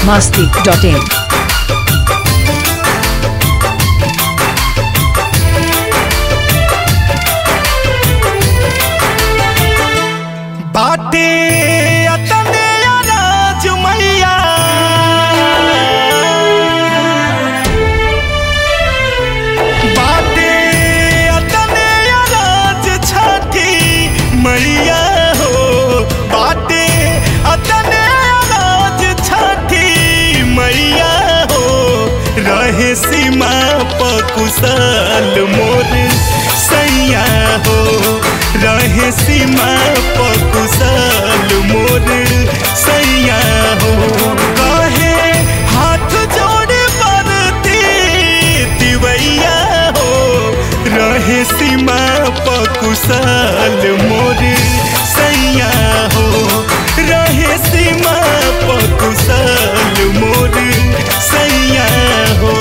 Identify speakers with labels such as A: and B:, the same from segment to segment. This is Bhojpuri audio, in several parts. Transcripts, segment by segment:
A: masti.in.
B: बाटे अतने अनाज मैया बाटे अतने अनाज छठी मैया हो बाटे अतने अनाज छठी मैया हो रहे सीमा पकुशल मोर सैया हो रहे सीमा पकुशल मोर सैया हो कहे हाथ जोड़े बरती दिवैया हो रहे सीमा पकुशल मोर सैया हो रहे सीमा पकुशल मोर सैया हो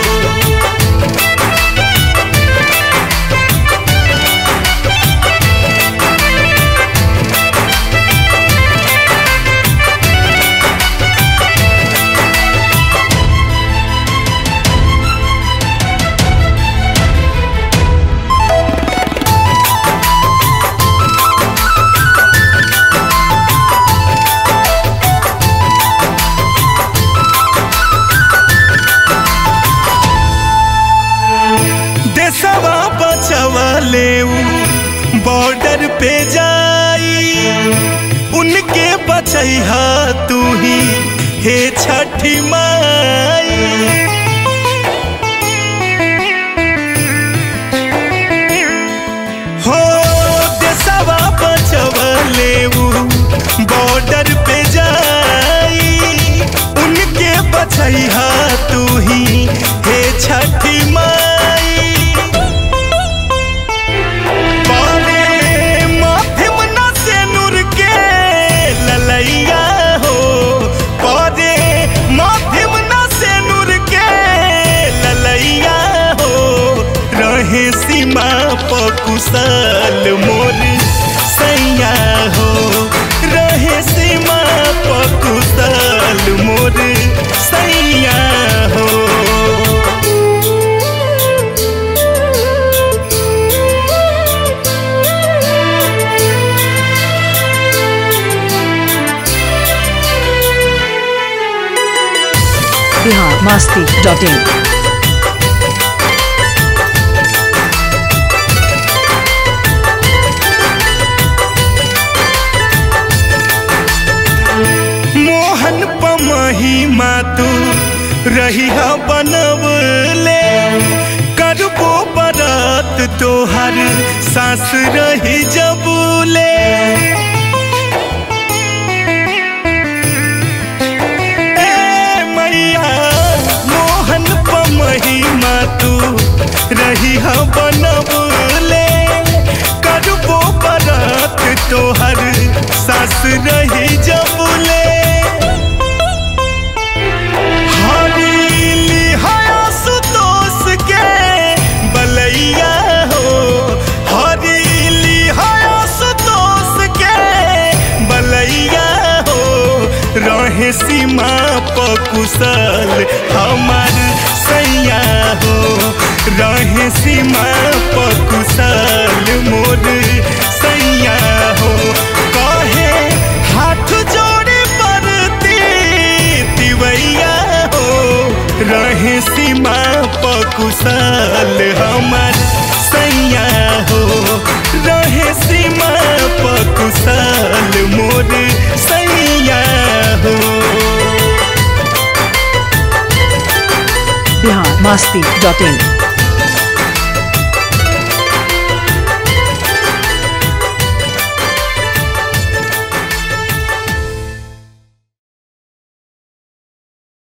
B: देशवा बचवले बॉर्डर पे जाई उनके बचैहा तू ही हे छठी माई हो देशवा बचवले बॉर्डर पे जाई उनके बचैहा तू ही हे छठी माई पारे माथिम न से नूर के ललैया हो पारे माथिम न से नूर के ललैया हो रहे सीमा पकुशल मोर सैया हो रहे सीमा पकुशल मोर सैया हो
A: Bihar masti.in.
B: मोहन पमही तू रही बनवले करबो बरात तोहर सास रही जबूले ए मैया मोहन पमही तू रही बनवले करबो बरात तोहर सास रही जबूले हरीली हया सुतोष के बलैया हो हरीली हया सुतोष के बलैया हो रहे सीमा पकुशल हमार सैया हो रहे सीमा पकुशल मोर सैया हो कहे हाथ जोड़े बरती दिवैया हो रहे सीमा पकुशल हमार सैया हो रहे सीमा पकुशल मोर सैया हो
A: Bihar masti.in.